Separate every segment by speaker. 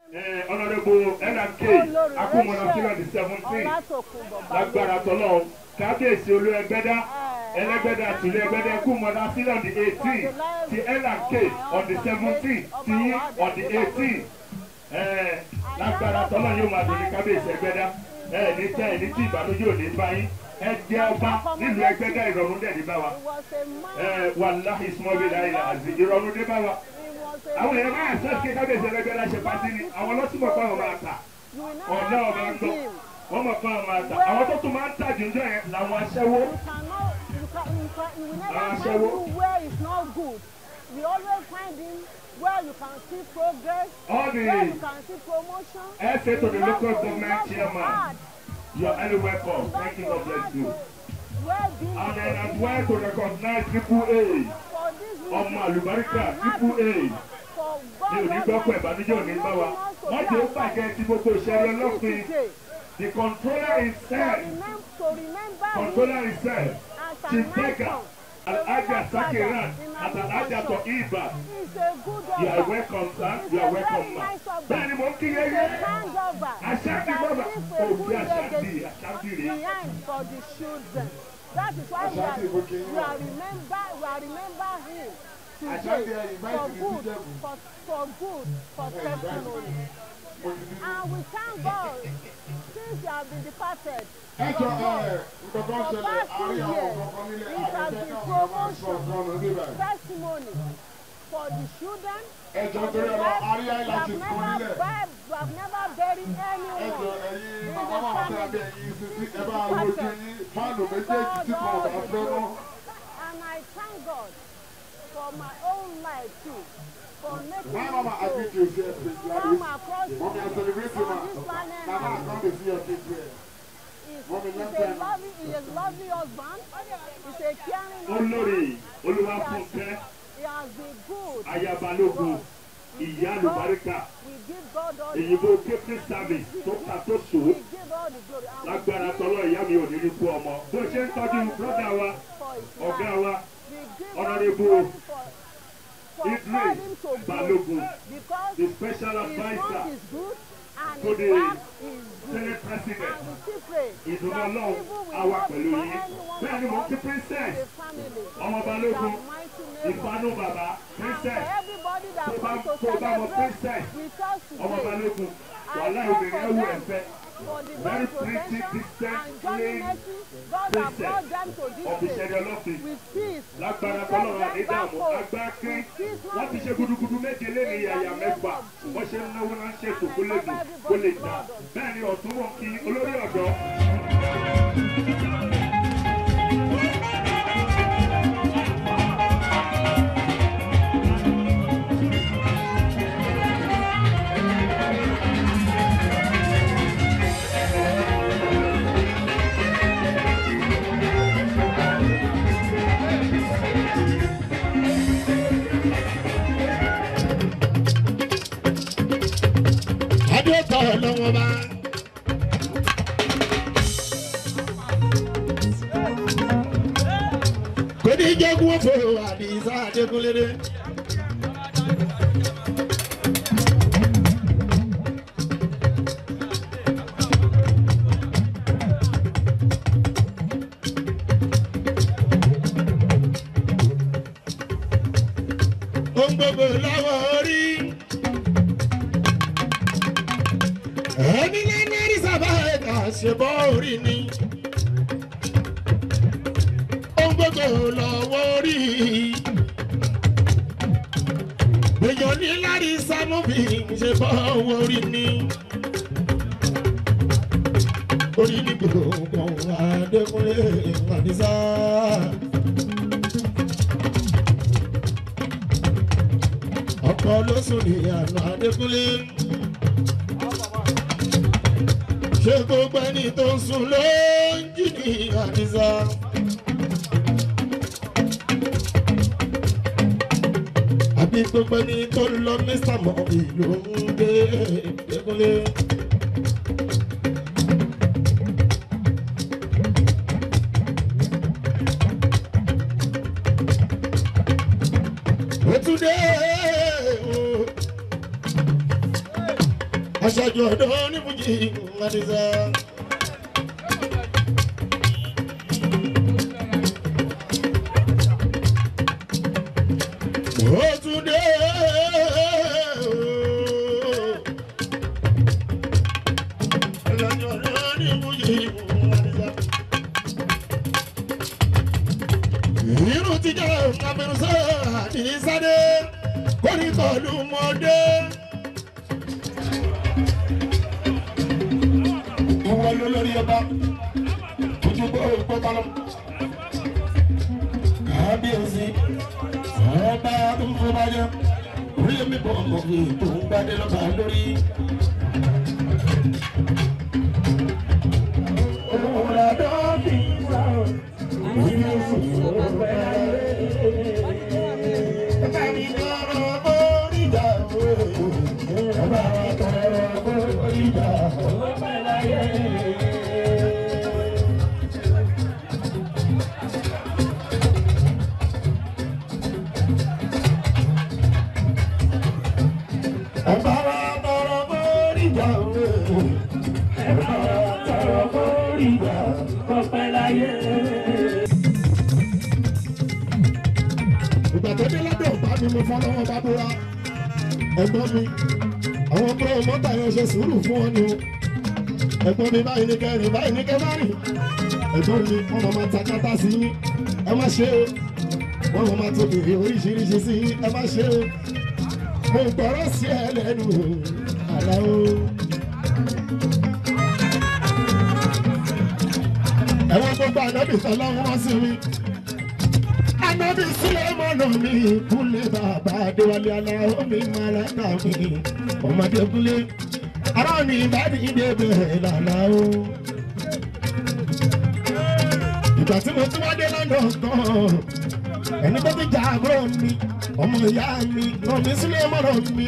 Speaker 1: honourable nmk akumọ̀nà sílẹ̀ the seventeen lágbára tọ́lọ́ kábíyèsí olú ẹgbẹ́dá ẹlẹ́gbẹ́dá tìlú ẹgbẹ́dá kúmọ̀nà sílẹ̀ on the eighteen ti nmk on the seventeen ti yín on the eighteen lágbára tọ́lọ́ yóò máa dùn ní kábíyèsí ẹgbẹ́dá ẹ ní tẹ́ ẹ ní tí ìbànújẹ́ ò ní bá yín ẹ jẹ́ ọba nílùú ẹgbẹ́dá ìrọ̀rùn dẹ̀ ní bá wa wàláhì smọ́bì láyé àti ìrọ̀rùn dé bá wa àwọn èèyàn máa ṣe ṣe kábíyèsí ẹlẹgbẹrẹ ṣe pàtí ni àwọn ọlọ́sùnmọ̀ kan máa tà ọ̀nà ọ̀gá ń gbọ́ wọ́n mọ̀ kan máa tà àwọn tó tún máa ń tà jùjọ yẹn làwọn aṣẹ́wó.
Speaker 2: aṣẹ́wó. where is not good we always find him where you can see progress
Speaker 1: All the-
Speaker 2: where you can see promotion.
Speaker 1: ẹ ṣe to the
Speaker 2: He
Speaker 1: local
Speaker 2: work- he
Speaker 1: government
Speaker 2: work
Speaker 1: chairman
Speaker 2: hard.
Speaker 1: you are highly welcome
Speaker 2: He
Speaker 1: thank you
Speaker 2: work
Speaker 1: God bless you.
Speaker 2: well being
Speaker 1: and then as
Speaker 2: position
Speaker 1: well to recognize triple A
Speaker 2: for this
Speaker 1: ọmọ
Speaker 2: reason,
Speaker 1: àlùbáríkà
Speaker 2: I'm
Speaker 1: triple A
Speaker 2: happy for God
Speaker 1: ní onígbọ́pọ̀ ìbànújẹ́ òní bá wa wọ́n jẹ́ ó bàjẹ́ ti gbogbo ìṣẹ́rí ọlọ́pìn
Speaker 2: today
Speaker 1: the controller
Speaker 2: to
Speaker 1: himself
Speaker 2: remember to remember him
Speaker 1: controller himself
Speaker 2: as
Speaker 1: chief
Speaker 2: an
Speaker 1: beggar
Speaker 2: icon
Speaker 1: alhaja sakirat àti alhaja tó ibà.
Speaker 2: He's a good
Speaker 1: You are
Speaker 2: offer.
Speaker 1: welcome, sir.
Speaker 2: He's
Speaker 1: You
Speaker 2: a
Speaker 1: are
Speaker 2: very
Speaker 1: welcome, ma.
Speaker 2: nice offer.
Speaker 1: Bẹ́ẹ̀ni mo ń kí
Speaker 2: He's
Speaker 1: yẹn
Speaker 2: a
Speaker 1: yẹn.
Speaker 2: kind offer.
Speaker 1: Aṣáájú
Speaker 2: that
Speaker 1: bàbá.
Speaker 2: leaves a
Speaker 1: Òbí
Speaker 2: good
Speaker 1: aṣáájú
Speaker 2: legacy
Speaker 1: aṣáájú rèé.
Speaker 2: behind for the children. That is why we are,
Speaker 3: Aṣáájú ìbò kì í
Speaker 2: we
Speaker 3: wà.
Speaker 2: are remember we are remember him
Speaker 3: Aṣáájú
Speaker 2: today
Speaker 3: ẹ̀ invite
Speaker 2: for
Speaker 3: me
Speaker 2: good
Speaker 3: to Jebu.
Speaker 2: for for good for testimony. And we thank God since you have been departed.
Speaker 3: ẹ jọ
Speaker 2: from
Speaker 3: ẹ
Speaker 2: God,
Speaker 3: nǹkan tó ń
Speaker 2: for
Speaker 3: ṣẹlẹ̀
Speaker 2: past two
Speaker 3: àárín àwọn
Speaker 2: years,
Speaker 3: kọ̀ọ̀kan nílé
Speaker 2: it has
Speaker 3: àdẹ́fẹ́
Speaker 2: been
Speaker 3: náà wọ́n máa ń sọ
Speaker 2: promotion
Speaker 3: ọ̀kan lórí báyìí.
Speaker 2: testimony for the children.
Speaker 3: ẹ jọ
Speaker 2: for the
Speaker 3: torí ọ̀rọ̀
Speaker 2: wife.
Speaker 3: àárín
Speaker 2: We have
Speaker 3: highlights kan
Speaker 2: never
Speaker 3: nílẹ̀.
Speaker 2: buried, we have never buried
Speaker 3: ẹ jọ
Speaker 2: anyone.
Speaker 3: ẹ̀yin bàbá máa tẹ abẹ́ ẹ̀yin sisi ẹ bá wojú yín fáànù méjèèjì tí kan ò bá fẹ́ mọ́.
Speaker 2: And I thank God for my own life too, for making
Speaker 3: Why
Speaker 2: me
Speaker 3: mama
Speaker 2: to
Speaker 3: agree to say please
Speaker 2: come
Speaker 3: Gladys?
Speaker 2: across
Speaker 3: Mommy, I celebrate you,
Speaker 2: on
Speaker 3: ma.
Speaker 2: this planet
Speaker 3: Mama, I
Speaker 2: and
Speaker 3: come to see your kids here.
Speaker 2: he's,
Speaker 3: Mommy,
Speaker 2: he's
Speaker 3: long
Speaker 2: a
Speaker 3: time.
Speaker 2: lovely, he's a lovely husband. He's a caring
Speaker 1: olórí
Speaker 2: husband.
Speaker 1: olúwafúnkẹ́
Speaker 2: He has been good.
Speaker 1: ayabalógun ìyá àlùbáríkà
Speaker 2: We give God all the
Speaker 1: èyìnbó captain service tó ta tó so
Speaker 2: We give all the glory. And we
Speaker 1: lágbára
Speaker 2: give
Speaker 1: tọ́lọ́ ìyá mi ò ní ní kú ọmọ bó ṣe ń tọ́jú brọ́dà wa
Speaker 2: for his
Speaker 1: ọ̀gá
Speaker 2: life.
Speaker 1: wa
Speaker 2: We give
Speaker 1: Honorable
Speaker 2: all the glory for, for
Speaker 1: Idris
Speaker 2: calling to
Speaker 1: Balogun,
Speaker 2: good because
Speaker 1: the special
Speaker 2: his
Speaker 1: adviser
Speaker 2: work is good and
Speaker 1: to
Speaker 2: his
Speaker 1: the
Speaker 2: work is good.
Speaker 1: senate president
Speaker 2: And we still pray
Speaker 1: ìdùnnú
Speaker 2: that
Speaker 1: ọlọ́run
Speaker 2: evil will
Speaker 1: á wà
Speaker 2: not
Speaker 1: pẹ̀lú
Speaker 2: befall
Speaker 1: yín
Speaker 2: anyone
Speaker 1: bẹ́ẹ̀ ni
Speaker 2: of
Speaker 1: mo
Speaker 2: us
Speaker 1: kí
Speaker 2: in
Speaker 1: princess
Speaker 2: the family.
Speaker 1: ọmọ
Speaker 2: In
Speaker 1: balógun
Speaker 2: the mighty name of
Speaker 1: ìfanú bàbá
Speaker 2: And for
Speaker 1: princess
Speaker 2: everybody that
Speaker 1: tó bá
Speaker 2: comes to
Speaker 1: tó bá mọ
Speaker 2: celebrate
Speaker 1: princess
Speaker 2: with us
Speaker 1: ọmọ
Speaker 2: today,
Speaker 1: balógun
Speaker 2: I
Speaker 1: wàhálà
Speaker 2: pray
Speaker 1: obìnrin
Speaker 2: for
Speaker 1: ẹwù
Speaker 2: them
Speaker 1: ẹ̀fẹ́
Speaker 2: for the
Speaker 1: very
Speaker 2: God's
Speaker 1: pretty
Speaker 2: protection
Speaker 1: distant
Speaker 2: and Johnny
Speaker 1: clean
Speaker 2: Mercy, God has
Speaker 1: princess
Speaker 2: brought them to
Speaker 1: of
Speaker 2: this place
Speaker 1: ìṣẹ̀lẹ̀ ọlọ́fin
Speaker 2: with peace.
Speaker 1: lágbára
Speaker 2: We take
Speaker 1: tọ́lọ́run
Speaker 2: them
Speaker 1: àdédàmú
Speaker 2: back home
Speaker 1: agbá kí
Speaker 2: with peace,
Speaker 1: wọ́n ti
Speaker 2: not
Speaker 1: ṣe gudugudu méje lẹ́nu yàyà mẹ́fà wọ́n ṣe ń náwó náà ń ṣètò kó lè dùn kó lè dà bẹ́ẹ̀ ni ọ̀tún wọn kí olórí ọ̀dọ́
Speaker 4: adétọ̀ lọ́wọ́ bá. kò ní jẹ́gun fò àdìsá adékúnlédé. ohun gbogbo lọ́wọ́ orí. ẹni lẹ́nu ẹ̀rí sábà ẹ̀ka ṣe bọ́ orí ni. ohun gbogbo lọ́wọ́ orí. èèyàn ní lárí sámúbì ṣe bọ́ orí ni. orí ní gbogbo adékúnlé àdìsá. ọkọ ló sùn ní àná adékúnlé. ṣé gbogbo ẹni tó ń sùn ló ń jí ní àdìsá. àbí gbogbo ẹni tó ń lọ mr mọ́bì ló ń gbé adékúnlé. Ètùdé o. aṣáájú ọ̀dọ́ ní fújì àdìsá. ó tún dé aṣáájú ọ̀dọ́ ní fújì àdìsá. irú ti jẹ́ àfẹnusọ́ àdìsáde kórìkọ̀lù mọ́dé. ìwọ ló lórí ọba ojú bó gbó balọ̀. kábíyèsí ọba tó ń fọba jẹ orí mi bọ̀ mọ̀ fi tó ń gbadé lọ́ba lórí. olùwòrán dọ́ọ̀bì sáà ìyẹn sì ló pẹ́ ìgbà tó dé lábẹ́ ọ̀bá mi mo fọlọ́wọ́ bá búra ẹ̀gbọ́n mi àwọn ọmọ mọ́tà yẹn ṣe sùúrù fún ọ ni o ẹ̀gbọ́n mi báyìí ní kẹrin báyìí ní kẹfàrin ẹ̀gbọ́n mi wọ́n máa ta kátà sí yín ẹ má ṣe o wọ́n máa tó bèrè oríṣiríṣi sí yín ẹ má ṣe o mo gbọ́rọ̀ sí ẹ lẹ́nu àlá o. ẹ̀wọ̀n gbogbo ànábì tọ́lá wọn sí mi anabi sulemana mi kúnlẹ̀ bàbá adéwálé aláwọ̀ mi màláka mi ọmọdé kúnlẹ̀ ara mi ìbàdí ìdèbè lànà o. ìgbà tí mo tún wá dé lọ́dọ̀ kan ẹni tó ti jà àbúrò mi ọmọ ìyá mi rọmi sulemana mi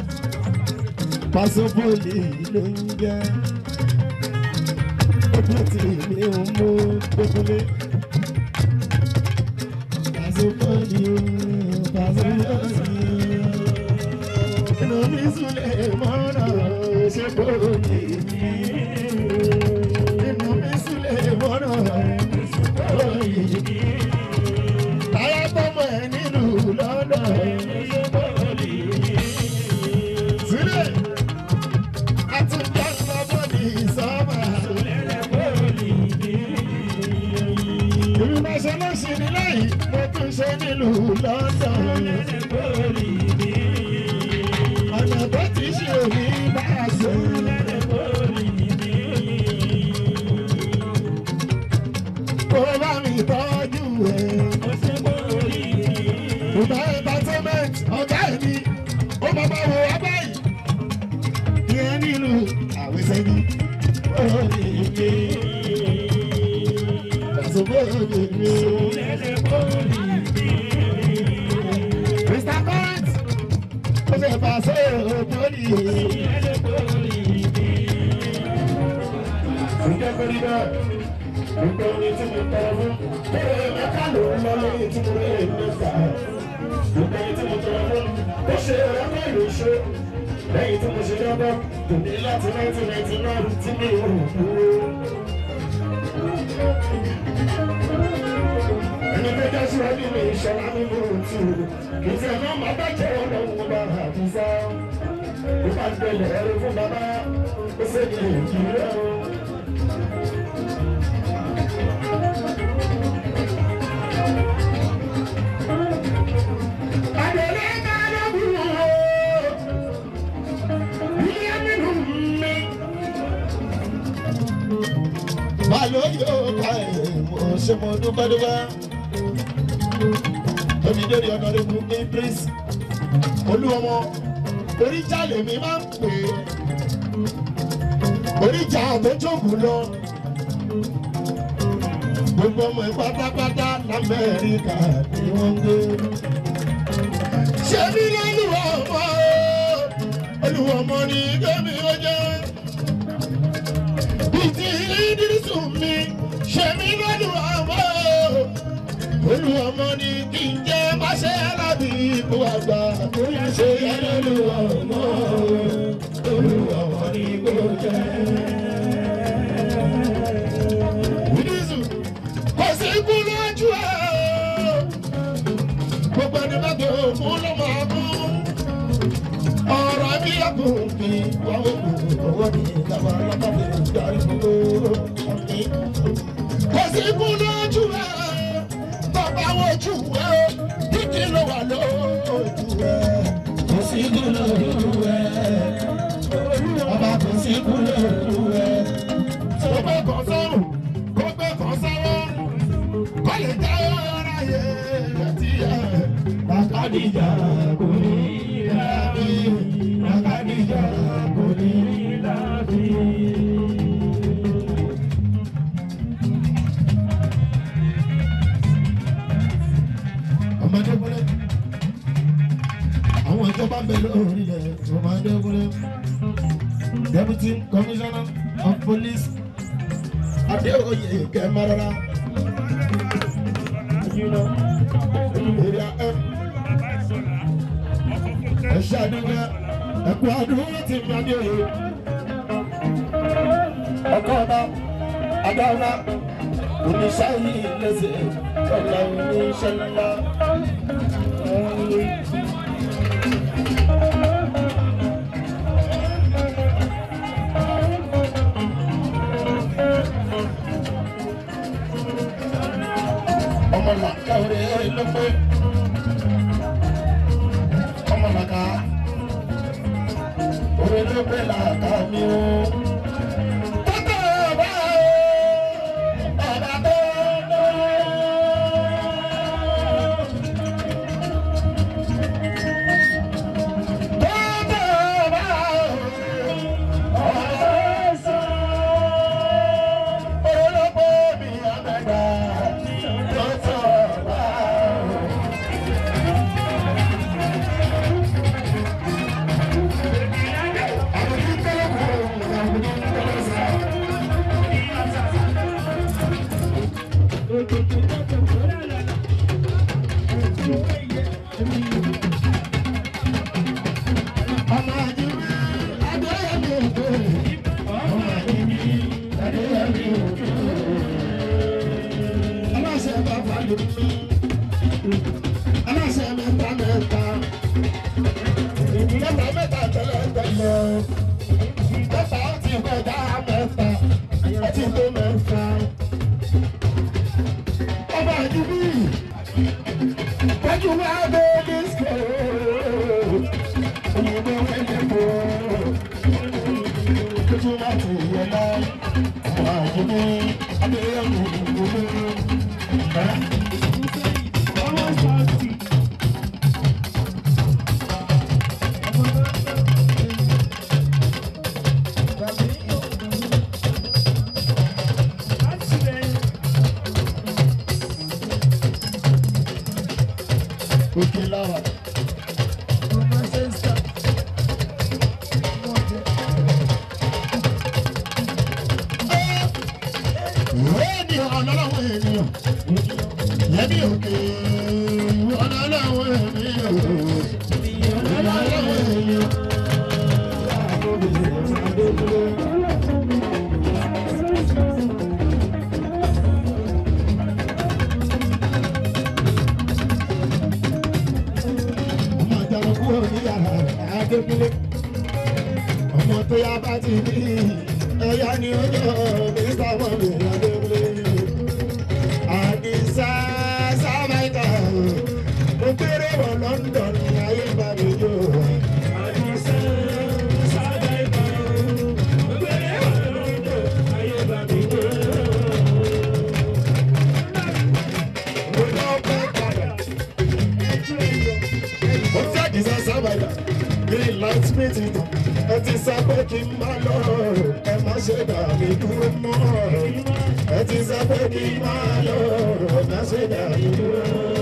Speaker 4: pàṣẹpọ̀lì ló ń jẹ́ ọdún tí mi ò mú gbógunlé. Ìrìnàṣẹ́ ló ṣe ní lẹ́yìn mo tún ṣe nílùú London. Ọ̀nà tó ti ṣe òní bá a ṣe. Kó bá mi tọ́jú ẹ̀. Ìgbà entertainment ọ̀gá ẹ̀ ni ó máa bá wo ọgbà yìí. Ìyẹn nínú àwẹ̀sẹ̀ ni. Ó ní ìgbé. Pàṣẹ bóyá mi. Mr. Court, ó fẹ́ pàṣẹ òbólì. Ǹjẹ́ kò rí bẹ́ẹ̀? Nípa orin tí mo tọrọ fún, bẹ́ẹ̀ mẹ́ta ló ń lọ lórí tí mo lè mẹ́ta. Nípa orin tí mo tọrọ fún, ó ṣe ọ̀rọ̀ ìlú ṣe. Lẹ́yìn tí mo ṣe lọ́gbọ́n, kò ní láti 1999 tí mi ò dúró. ẹni tó jẹ́ sí ọdún mi ìṣọ̀lá nínú òtù kì í ṣe ẹ̀mọ́ máa bá jẹ́ ọlọ́run bá àbúzá ó bá gbẹlẹ̀ ẹrú fún bàbá ó sì ní èjì rẹ̀ o. Adèlé máa lọ́gùn o, ilé nínú mi. Báwo yóò ká ẹ̀ mo ṣe mo dúpẹ́ dúpẹ́ onídèrè ọ̀nàdẹ́kù idris olúwọmọ oríjà lèmi máa ń pè é oríjà tó jókòó lọ gbogbo ọmọ ẹ pátápátá lamẹ́ríkà ni wọ́n ń gbé. ṣebí lọ́lùwọ̀ ọmọ olúwọmọ ní gẹ́mi ó jẹ́ ìtì ìdírísù mi ṣebí lọ́lùwọ̀ ọmọ olùwọmọ ni kí n jẹ́ máṣẹ́ alábì ikú àgbà ṣe yẹ lọ́lùwọmọ olùwọmọ ni. jẹ́. Wínísù kò sí ikú lójú ẹ̀. Gbogbo ẹni bá tó kú ló máa kú. Ọ̀rọ̀ bí ẹkùn kì í wáwé kù owó ní ìjàmbá lábàbí ìdarí gbogbo ọ̀nì. Kò sí ikú lójú ẹ̀. Bàbá wojú ẹ̀ kíkì ló wà lójú ẹ̀. Kò sí ikú lójú ẹ̀. Bàbá kò sí ikú lójú ẹ̀. Tó gbé kan sọ́run, kó gbé kan sọ́wọ́ kọ́ lè jẹ́ ọ̀rọ̀ ayé àti ẹ̀. Bàkàdìjà kò ní lábí. Bàkàdìjà kò ní lábí. Ọmọdé kúlẹ̀. Àwọn ìjọba ń bẹ lórí rẹ̀. Ọmọdé kúlẹ̀. Deputy Commissioner of Police Adéoyè Kẹ́mọ́rọ́lá. Area M. Ẹ ṣe àdúgbò ẹ̀kú àdúgbò ti fi Adéoyè. Ọkọ ọba Adáwọlá oníṣẹ́ yìí lẹ́sẹ̀ ọ̀la oníṣẹ́ ńlá. ọmọ làkà orí ló pé ọmọ làkà orí ló pé làkà mi o. Tọ́tọ̀ ọba o, ọba tó lọ. Tọ́tọ̀ ọba o, ọba tó sọ. Orí ló pé mi àgbẹ̀dá. Tọ́tọ̀ ọba o. Ọmọ àjùmí Adéyẹmí òkè. Ọmọ àjùmí Adéyẹmí òkè. Aláṣẹ bàbá lè mí. Aláṣẹ mẹ́ta mẹ́ta. Mẹ́ta mẹ́ta tẹ́lẹ̀ tẹ́lẹ̀. Mẹ́ta ti kọjá mẹ́ta. Ẹtì tó mẹ́ta. Ọmọ àjùmí. Wájú wá dé disco. Òyìnbó wẹ́lẹ̀ bò. Kójú láti yẹ lọ. Ọmọ àjùmí. Adéyẹmí òkè. Òkè lára. Èmi ọ̀nàláwọ̀ ènìyàn. Yẹ́bí òkè ọ̀nàláwọ̀ ènìyàn. Ọ̀nàláwọ̀ ènìyàn. Ọmọ àjàrà kúrò ní yàrá Adékúnlé. Ọmọ tó yá bá ti bí ẹ̀yà ni ó jọ Mr. Mọ̀lẹ́ Adékúnlé. Àdìsá Sábàìkà mo kéré wọ London ní ayé bá mi jò. Àdìsá Sábàìkà mo kéré wọ London ní ayé bá mi jò. Mo lọ pẹ́ padà. Ó fẹ́ àdìsá Sábàìkà green light meeting ẹ ti sá pé kí n má lọ ẹ má ṣe dà mí dúró mọ́ ẹ ti sá pé kí n má lọ ẹ má ṣe dà mí dúró.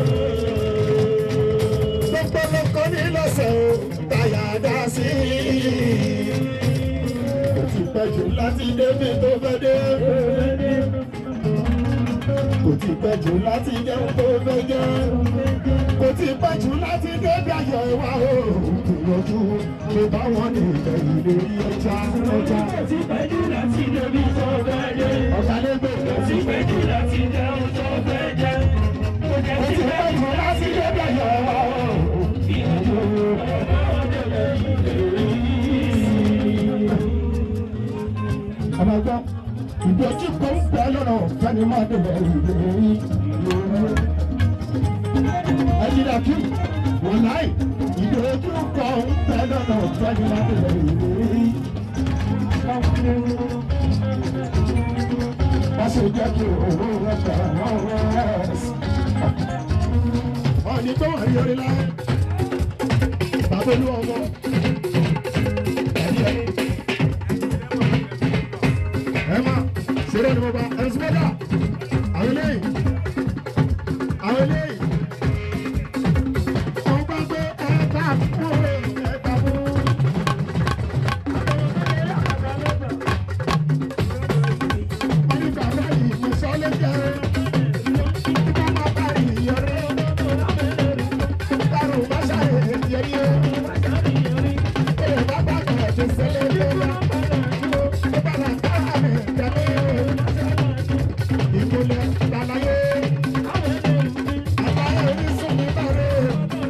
Speaker 4: gbogbo lọkọ ní lọ́sẹ̀ o táyà dá sí i. ó ti pẹ́ jù láti débi tó fẹ́ dé. kò tí pẹ́ jù láti jẹun tó fẹ́ jẹ́ kò tí pẹ́ jù láti débi ayọ̀ ìwà o ìrọ̀jú lè bá wọn ní ìbẹ̀rù lórí ọjà ọjà.
Speaker 5: Kò sí pẹ́jù láti débi tó fẹ́ dé.
Speaker 4: ọ̀gá lẹ́gbẹ̀
Speaker 5: Kò sí pẹ́jù láti jẹun tó fẹ́ jẹ. Kò jẹ́
Speaker 4: kò
Speaker 5: sí
Speaker 4: tí pẹ́ jù láti débi ayọ̀ ìwà o ìrọ̀jú. àmàgbọ́ ìdọ̀tí kan ń bẹ lọ́nà fẹ́ni máa dẹ̀bẹ̀ ìlérí. ẹ̀jìdàkí wọ́n láì ìdọ̀tí kan ń bẹ lọ́nà fẹ́ni máa dẹ̀bẹ̀ ìlérí. wọ́n sì jẹ́ kí owó rẹ̀ bẹ̀rẹ̀ wọ́n rẹ̀ ọ̀nì tó wà yọrí láyé bàbá olú ọmọ ẹ̀rí ẹ̀rí ẹ máa ṣeré ni mo bá ẹ sún mẹ́ta àwọn eléyìí àwọn eléyìí wọ́n gbà pé ẹ bá fún ẹ bá fún. wọ́n ní bàbá yìí mo sọ lẹ́jẹ̀ kí wọ́n má bá ìyọrí kárò má ṣàyẹ̀ yẹrí o. ẹ bá bá kọ̀ ṣe sẹ́lẹ̀ lọ́wọ́. Ìmọ̀lẹ̀ lálàyé, àbáyé orísun mi bá rẹ̀.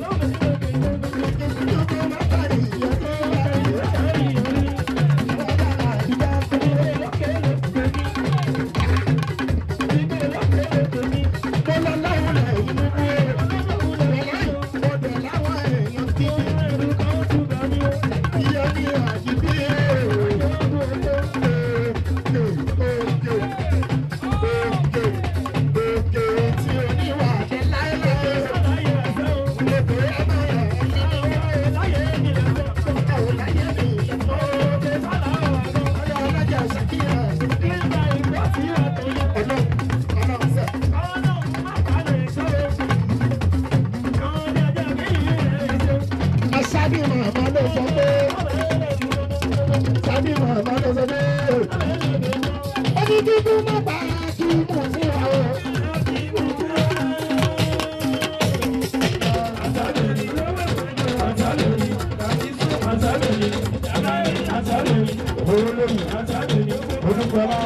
Speaker 4: Ìdókòwò má bá ìyẹn tó bá rẹ̀. Wàhálà ìdá fún mi. Mo lọ láwọn ẹ̀yìn mímú ẹ̀. Mo dẹ̀ láwọn èèyàn tí ìyá ní àjíbí ẹ̀. Aṣáájú màmá ló sọ pé, Aṣáájú màmá ló sọ pé, ẹni dúdú má bá kí mọ̀ sí wa o. Olórí, Olúkọlá,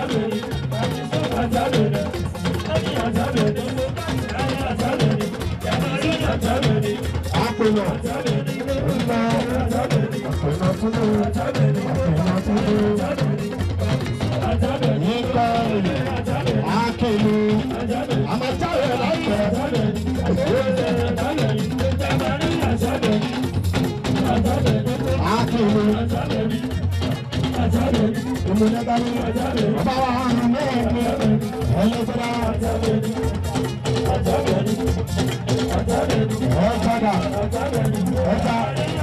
Speaker 4: Àpènà, Ńlá, Àpènà Túnú, Àpènà Túnú, Nípa Akèlú, Àmàjáwé láìpẹ́. Akèlú, Ìmúlẹ́gbẹ́rú, Bàbá wa hàn mẹ́ẹ̀ẹ́mí, ẹlẹ́gbẹ́rá, ọ̀gbọ́dà, ọ̀gbà,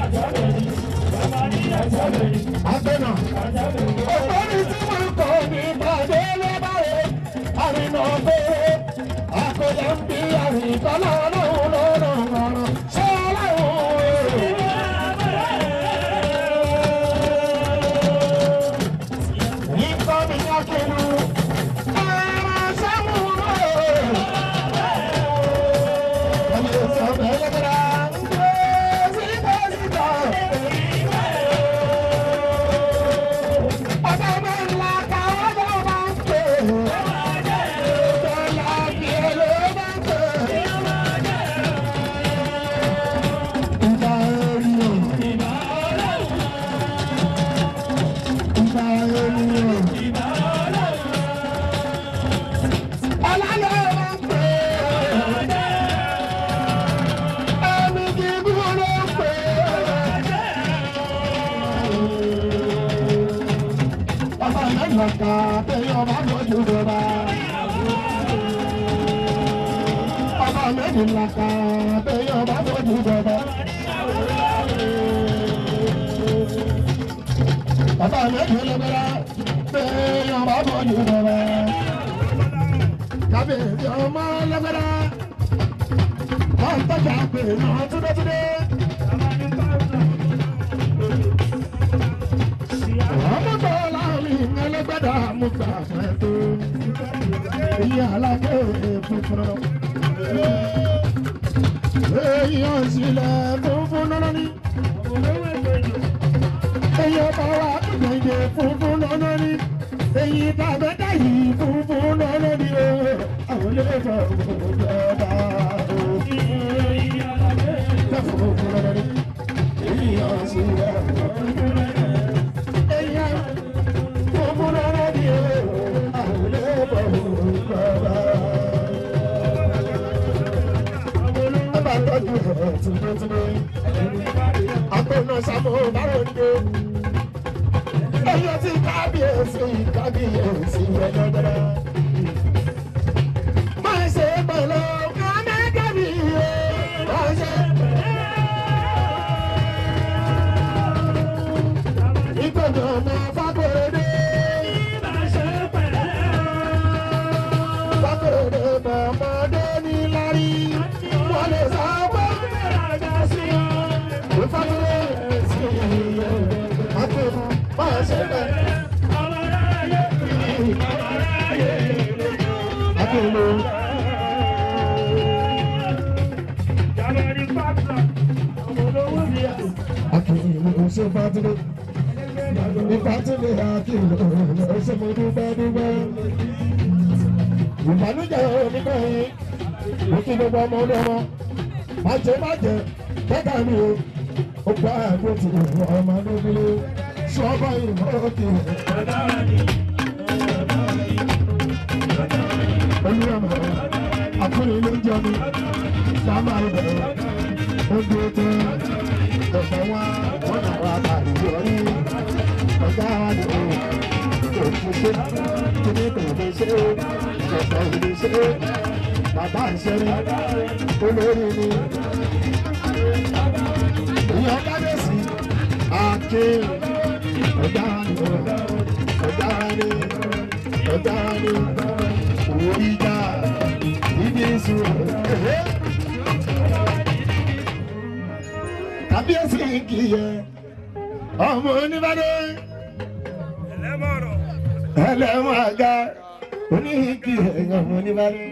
Speaker 4: Àpènà. Ògbóni tí wọ́n kọ́ ní ìpàdé lọ́bàrẹ̀, àrìnà pé àkọlẹ̀ ń bí àrìnkọ́lá ọlọ́run lọ́rọ̀ ọ̀rọ̀ ṣé ọlọ́run. Ikọ́ mi yá kinu, ara sámúlò. Ọmọ ìsọ̀ bẹ́ẹ̀ lọ́gbẹ̀rẹ̀ ń gbé síbẹ̀ síbẹ̀. Ọba mi ńlá ká ọba máa ń pè é. Bọ́lá bí ẹlò máa ń pè é. Ìgbà ènìyàn. Ìgbà ènìyàn. Ọlá ló máa ń pè é. Ẹni gígùn ló ń pè é. Ọba mẹ́rin ká tẹ̀yìn ọba lójú rọra. Ọba mẹ́rin ká tẹ̀yìn ọba lójú rọra. Ọba mẹ́rin lọ́gbẹ́rẹ́ tẹ̀yìn ọba lójú rọra. Kábíyèsí ọmọ lọ́gbẹ́rẹ́. Wọ́n ń tọ́jà pé náà túdétúdé. Ọmọ tó láàrin ẹlẹ́gbẹ́dà mú gbà fẹ́ tó. ìyá alágbé funfun náà. èèyàn sílẹ̀ funfun náà ní. èèyàn bá wà gbẹ̀yẹ funfun náà ní. èyí tàbí dáyì funfun náà ní. àwọn ilé ìfọ̀ ìjọba òkè funfun náà ní. èèyàn sílẹ̀ funfun náà ní. èèyàn funfun náà ní. àwọn ilé ìfọ̀ ìjọba bá tọ́jú ẹ̀ tìmọ́tìmọ́. Àgbọ̀nà Sàmó Báròndé. Ẹyọ tí kábíyèsí kábíyèsí ẹ̀dọ́dọ́dọ́. Máa ṣe pẹ̀lú kánákàbí yé. Máa ṣe ìgbọ̀nà ọmọ Fákòròdé. Fákòròdé bọ̀ ọmọdé ní lárí. Wọ́n lè sọ pé ìfọdúró sí iye. Àtẹ̀kùn máa ṣe pẹ̀lú. Àtẹ̀lù. Àtẹ̀lù ṣe fàtúrò. Ìfàtúrò àkìlò ṣe mo dúpẹ́ dúpẹ́. Ìbànújẹ́ onígbà yìí. Mo kí gbogbo ọmọ ọdún ọmọ. Májẹ májẹ bẹ́ẹ̀ mi o. Ó gbá àgbo tí ọmọ lóbìnrin. Ṣọ́ọ́bà ìmọ̀ òkè. Olúwàmọ̀ àkúrẹ́ ilé jọ mi. Sábà ibẹ̀ ó gbé tán. Ọ̀sẹ̀ wá wọ́n náà wá tàbí yọrí. Ọ̀gá wa ni o. Òkú ṣe kíní kò fi ṣe é. Ọ̀sẹ̀ ìdí ṣe é. Bàbá ìṣẹ́rí olórí ni. Ìyá kábíyèsí Akin ọ̀gá ni o. Ọ̀gá ni ọ̀gá ni oríjà ibi ìṣòro. Kábíyèsí kì í yẹ ọmọ oníbàdàn ẹlẹ́wọ̀n àga oníkì ẹ̀yàn ọmọ oníbàdàn.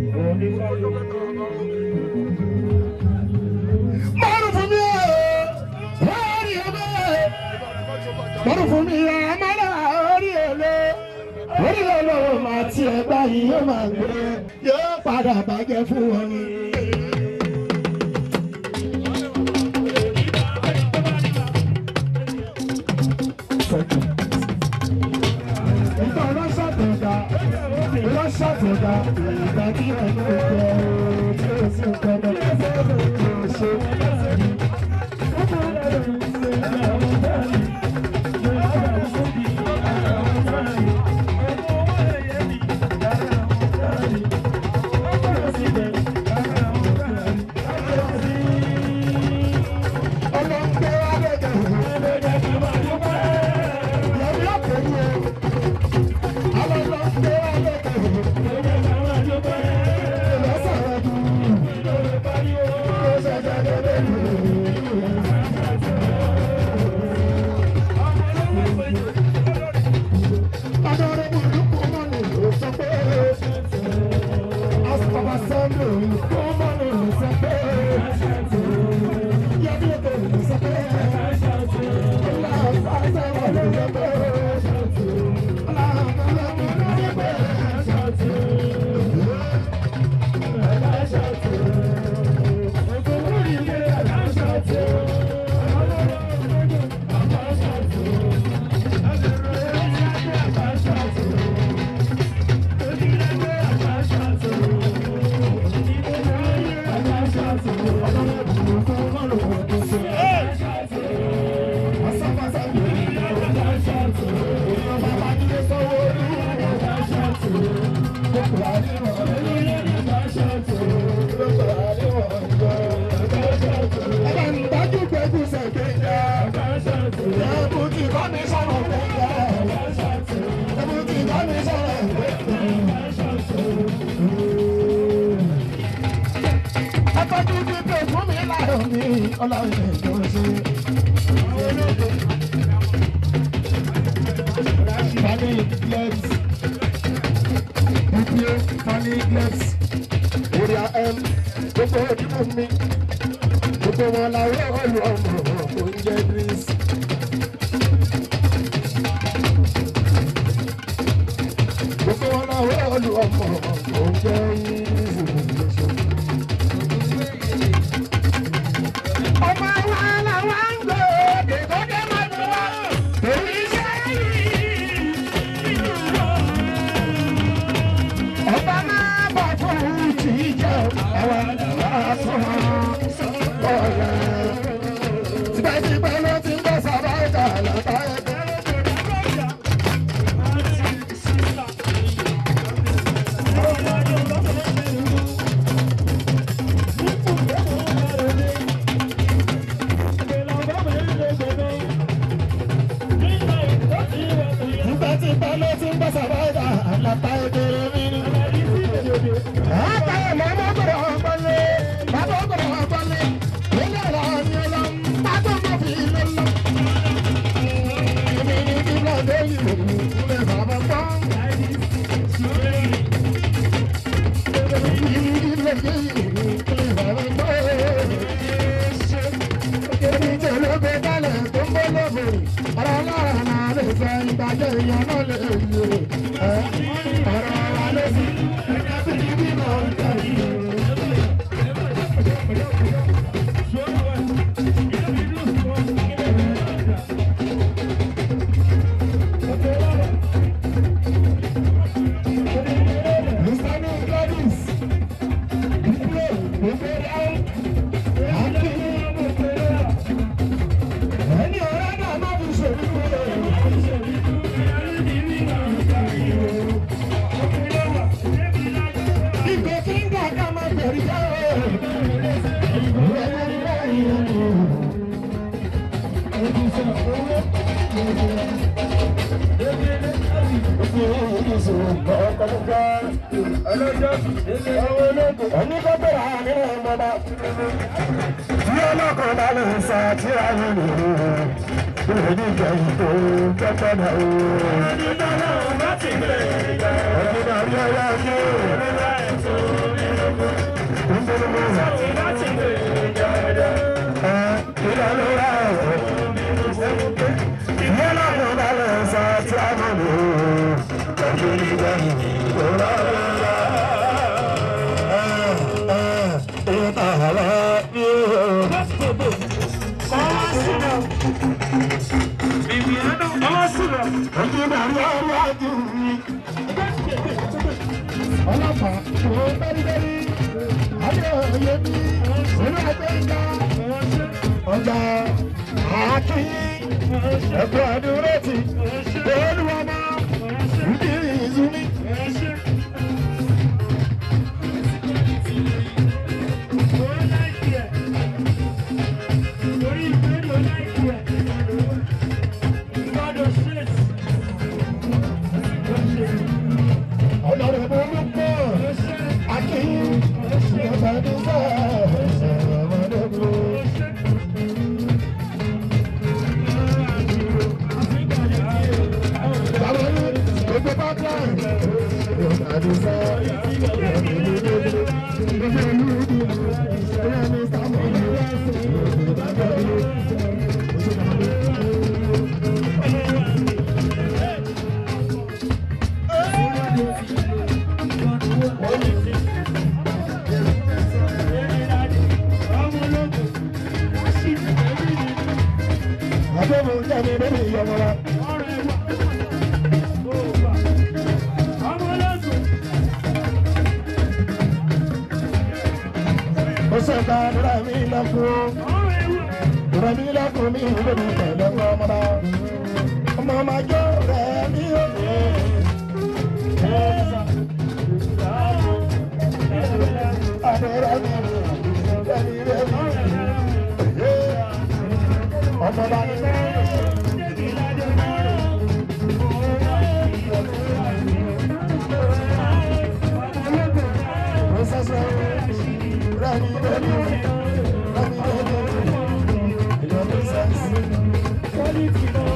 Speaker 4: Mọ́rù fún mi ẹ̀ orí ẹ̀mẹ́. Mọ́rù fún mi ẹ̀ amọ́lá orí ẹ̀lẹ́. Orí ẹ̀lẹ́ máa ti ẹ̀gbá yìí yóò máa gbé. Yóò padà bàjẹ́ fún wọn ni. Ìgbà ọlọ́ṣàtọ̀gà, ọlọ́ṣàtọ̀gà, ìgbà tí ẹni gbogbo tí ó sì ń tọ́lọ̀ tí ó ṣe. Ọlọ́gbẹ́ wa lẹ́gẹ̀ yẹ̀mí ọ̀pẹ̀ yẹ. Ọlọ́gbẹ́ wa lẹ́gẹ̀ lọ́sọ̀rọ̀ dùn. Ó ṣẹ̀ṣẹ̀ lọ́dẹ̀ dùn. Ọ̀dọ́rẹ́ burúkú mọ́nì ló sọ pé. Asọ̀bà sọ́ndù kú mọ́nì ló sọ pé. Yẹ́bí ètò ló sọ pé. Ọlá àṣà wọn ló sọ pé. Ọlá àṣà wọn ló sọ pé. Ọlọ́run ẹ̀jọ̀ ṣe. Funny legs. Fabio Fanny Glex Oria M gbogbo ojúmọ̀ mi gbogbo wọn làwọn ọlù ọmọ oúnjẹ Greece. gbogbo wọn làwọn ọlù ọmọ oúnjẹ Greece. ọmọ wa làwọn ń gbé dèbòdè mọ́tò torí iṣẹ́ yìí. ọba máa bọ̀ fún ti jẹ́ àwa làwọn sọ̀rọ̀ ọ̀la. tipẹ́tipẹ́ ló ti ń bọ̀ sábà ìta àlàbà ẹgbẹ́. tipẹ́tipẹ́ ló ti ń bọ̀ sábà ìta àlàbà ẹgbẹ́ mi ni. Àtàwọn ọmọ ọmọkùnrin ọ̀gbọ́nlé, bàbá ọkùnrin ọ̀gbọ́nlé, ilé ọ̀rọ̀ ọ̀yẹ́ lọ, bàbá ọmọ fi ilé lọ. Èmi ni kí lọ dé ìlú ilé bàbá gbọ́. Èmi ni kí lọ dé ìlú ilé bàbá gbọ́. Èmi tí olóògbé dálẹ̀ tó ń bọ́ lóbìnrin, ọ̀rọ̀ ọlọ́run náà lè fẹ́ ìgbàjẹ́ ìyẹn náà lè yẹ. Ọ̀rọ̀ wa ló sì. Ẹni tó bẹ̀rẹ̀ àmì ọmọba. Tí ọlọ́kan bá lè sá tí a yẹ nìyí. Ìwé ní ìjẹun tó tọ́tọ́ náà o. Ẹni náà láti gbé ìgbà. Ẹni náà yọ ya ṣe. Ẹni náà ètò ìlú. Ń bẹ̀rẹ̀ mọ́. Sọ̀tì láti gbé ìgbà. Ẹ ìlànà rà ọ̀. Ìwé ọlọ́kan bá lè sá tí a yẹ nìyí. Ẹni ìjẹun tó rọrùn rà. ọlọ́pàá kò bẹ́rìbẹ́rì adé òye mi olú ẹgbẹ́ ìjà ọjà àákí ẹ̀kọ́ àdúró ti olúwọmọ ìdí ìzúmi. ọlọ́run olùkọ́ akínyìn ìyàbàdìsá ọmọdébùrú. bàbá mi gbogbo pipeline ìyàbàdìsá ọmọdébùrú. gbogbo ìlú ìdí ìyá mi sábà ní ìyàbàdìsá. àbẹ̀wò jáde lórí ìyọ̀mọ̀ra. ó sọ̀tà àdúrà mi lọ́kùn. àdúrà mi lọ́kùn mi ò lóbi pẹ̀lú ọmọdé. ọmọ máa jó rẹ̀ mí ó. àdúrà mi rẹ̀ mí rẹ̀ mí. ọmọ bá ní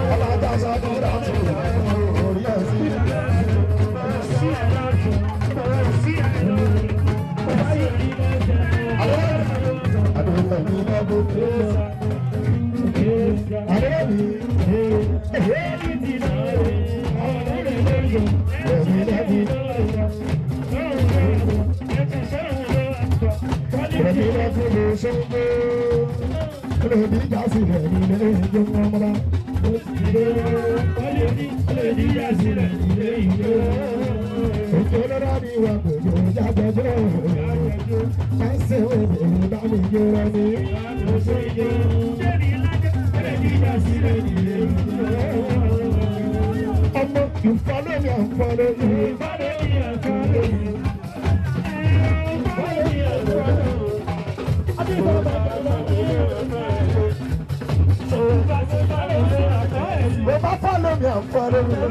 Speaker 4: Thank you. Adéyẹ̀mí. Ẹ̀mí lẹ́bi. Ẹ̀mí lẹ́bi lè ṣogbó. Olèdí ìjà sílẹ̀ ní ilé ìjọ ọmọdé. Òkè olóra ni wà gbogbo jágbẹ́jọ́. Ẹsẹ̀ òbí bá mi yọrọ ní. Ọmọ ìfọlọ́ mi àfọlọ́ mi. Mo bá fọlọ́ mi àfọlọ́ mi.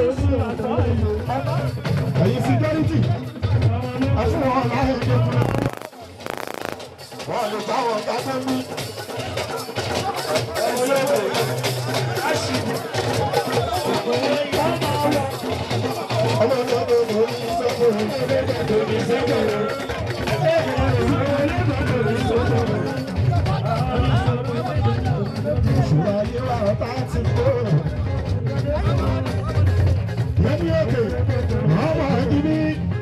Speaker 4: Ẹ̀yin security. Ẹ̀fún wọn láyé dé. Wọ́n lè bá wọn dáná mi. Ọmọ ìlọ́dọ̀ ló ń sọ́kùnrin. Ìṣúra yé wa ọ̀tá ti kó. Lẹ́ni òkè, ọmọ ìdíbí.